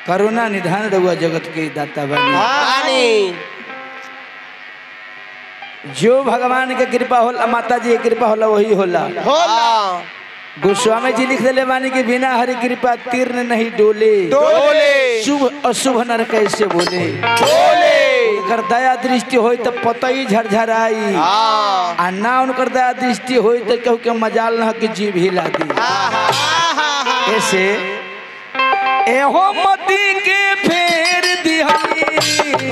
करुणा निधान रहुआ जगत के दाता बनी पानी जो भगवान के कृपा होला माता जी के कृपा होला वही होला होला गोस्वामी जी लिख दिले बानी कि बिना हरि कृपा तीर्ण नहीं डोले डोले शुभ अशुभ नर कैसे बोले डोले उनकर दया दृष्टि होई तो पतई झरझराई हाँ आ ना उनकर दया दृष्टि होई तो कहू के मजाल न कि जीव हिला दी ऐसे एहो मती के फेर दिहनी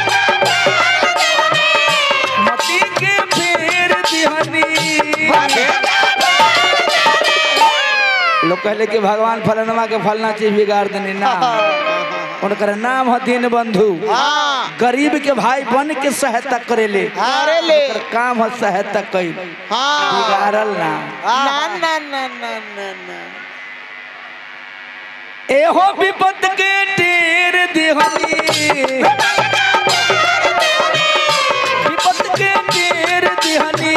मती के फेर दिहनी लोग कहले कि भगवान फलनवा के फलना चीज बिगाड़ देनी ना उनकर नाम है दीन बंधु हाँ गरीब के भाई बन के सहायता करेले अरे ले उनकर काम है सहायता कईल हाँ बिगाड़ल ना ना ना ना ना ना ना एहो विपत के टेर दिहनी विपत के टेर दिहनी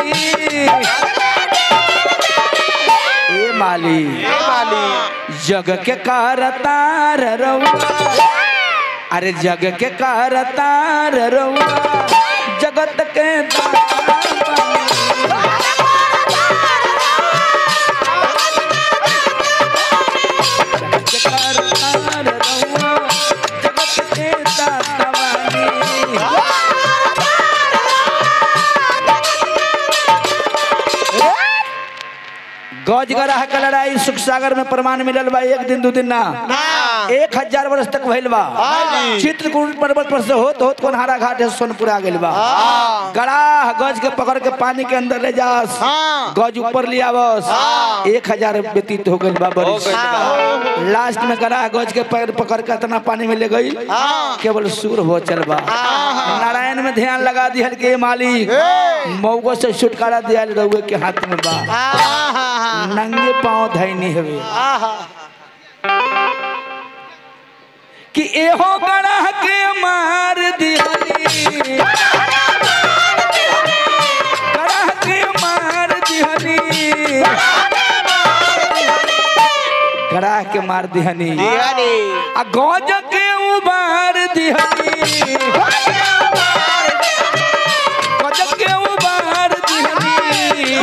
ए माली ए माली जग के कारतार रउआ अरे जग के कारतार रउआ जगत के दाता जग के कारतार रउआ जगत के दाता वाली। गज गराह के लड़ाई सुख सागर में प्रमाण मिलल बा एक दिन दू दिन ना हाँ एक हजार वर्ष तक भइल बा हाँ। चित्रकूट पर्वत पर से होत होत कोनहारा घाट है सोनपुर आ गइल बा हाँ गड़ाह गज के पकड़ के पानी के अंदर ले जास हाँ गज ऊपर लिया बस हाँ। एक हजार व्यतीत हो गइल बा बरिस हाँ लास्ट में गड़ाह गज के पैर पकड़ के इतना पानी में ले गई हाँ केवल सूर हो चल बा हाँ। नारायण में ध्यान लगा दिहल के मालिक ए। मऊगो से छुटकारा दिया रउए के हाथ में बा हाँ हाँ नंगे पाँव धैनी हवे हाँ हाँ कि एहो गड़ह के मार दिहनी गड़ह के मार दिहनी गड़ह के मार दिहनी दिहानी आ गौज के उबार दिहनी गौज के उबार दिहनी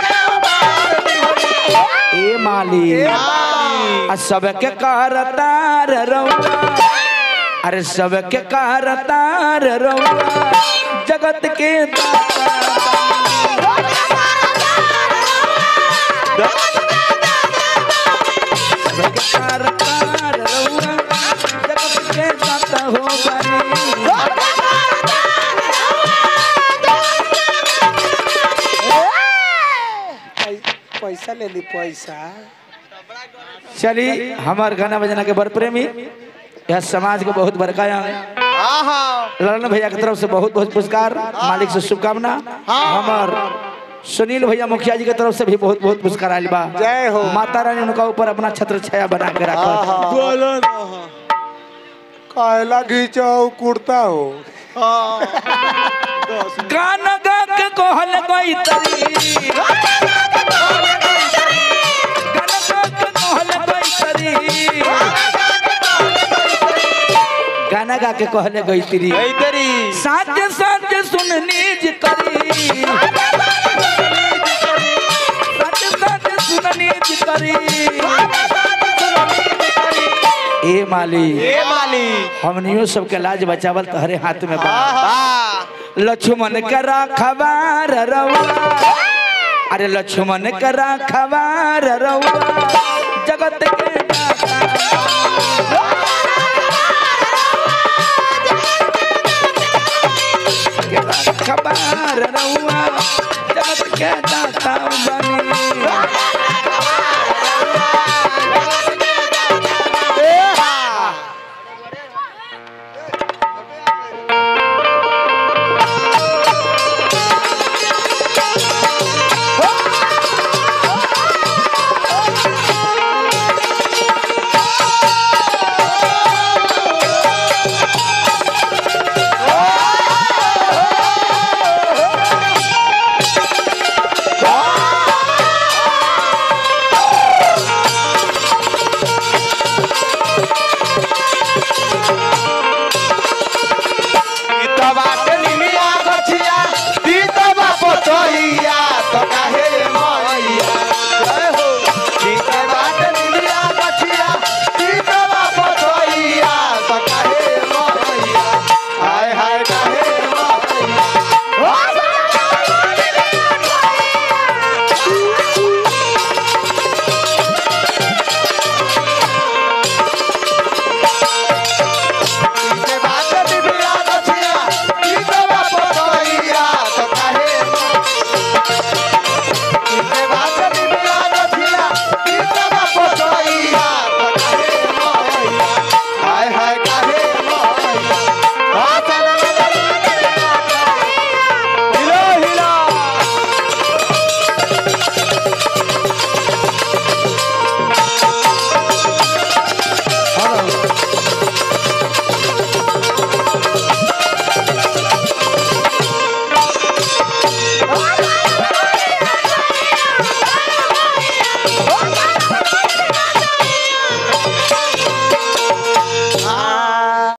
ए माली आ सबके कारतार रउआ अरे सबके कारतार रउआ जगत के दाता सबके कारतार रउआ जगत के दाता हो बनी पैसा ले ली पैसा चली हमार गाना बजना के बर प्रेमी यह समाज के बहुत बड़का अंग हाँ हाँ ललन भैया की तरफ से बहुत बहुत पुरस्कार मालिक से शुभकामना हमार सुनील भैया मुखिया जी की तरफ से भी बहुत बहुत पुरस्कार आयल बा जय हो। माता रानी उनका ऊपर अपना छत्र छाया बना के रखा कायला घींचा कुर्ता हो गाना गा के कहल गई तरी गाना गा के कहल गई तरी गाना गा के कहले गई तरी इधरी साच साच सुननी जी करी साच साच सुननी जी करी ए माली ए माली हमनियो सबके लाज बचावल तहरे हाथ में बा वाह लक्ष्मण के राखवार रउआ अरे लक्ष्मण के राखवार रउआ जगत के दाता। के राखवार रउआ